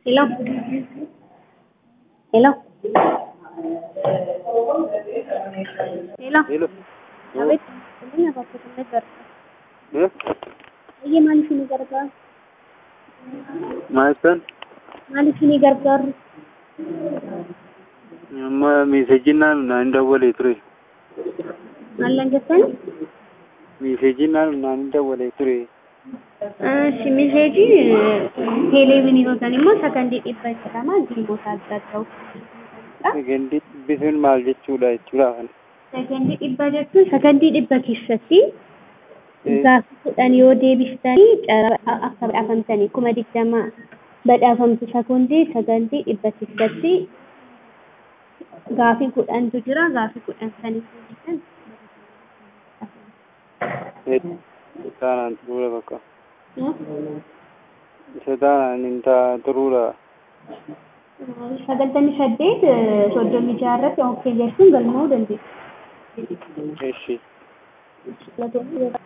Hello? Hello? Hello? Hello. Abid, hindi na bakit may garga. Eh? Ayye maal isinii gargaaru? Maal ta'an? Maal isinii gargaaru? Amma meesaajiin naan naan dawwalee ture. Maal lan jettani? Meesaajiin naan naan dawwalee ture. Shi miseejii teeleeviinii yookaan immoo sakandii dhibba jedhama gilmoota adda addaa Sakandii bisuun maal jechuudha jechuudha kana. Sakandii dhibba jechuun sakandii dhibba keessatti gaafa kudhan yoo deebistanii carraa akka badhaafamtanii kuma digdama badhaafamtu sakondii sakandii dhibba keessatti gaafii kudhantu jira gaafii kudhan sanii deebisan. Taanaan turuudha bakka. Isa taanaan hin taa turuudha. Sagaltamii saddeet soddomii jaha irratti okkee jechuun galmaa'uu dandeessu. Eshi. Laatoonni